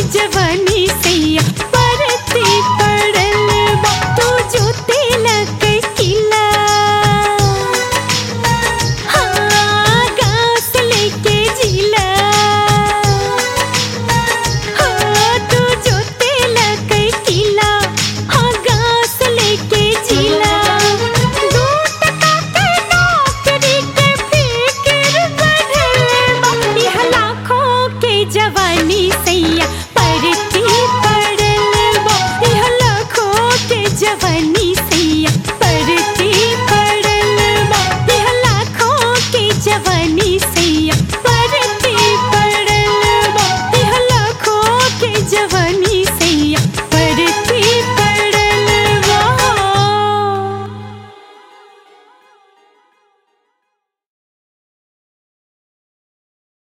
जवानी सैया परती पड़ल बा तू जो तिलक किला हाँ गाँव से लेके जिला हाँ तू जो तिलक किला हाँ गाँव से लेके जिला दू टका के नौकरी के फिक्र बढ़ल बा यह लाखों के जवानी सैया परती पड़ल बा यह लाखों के जवानी सैया परती पड़ल बा यह लाखों के जवानी सैया परती पड़ल बा यह लाखों के जवानी सैया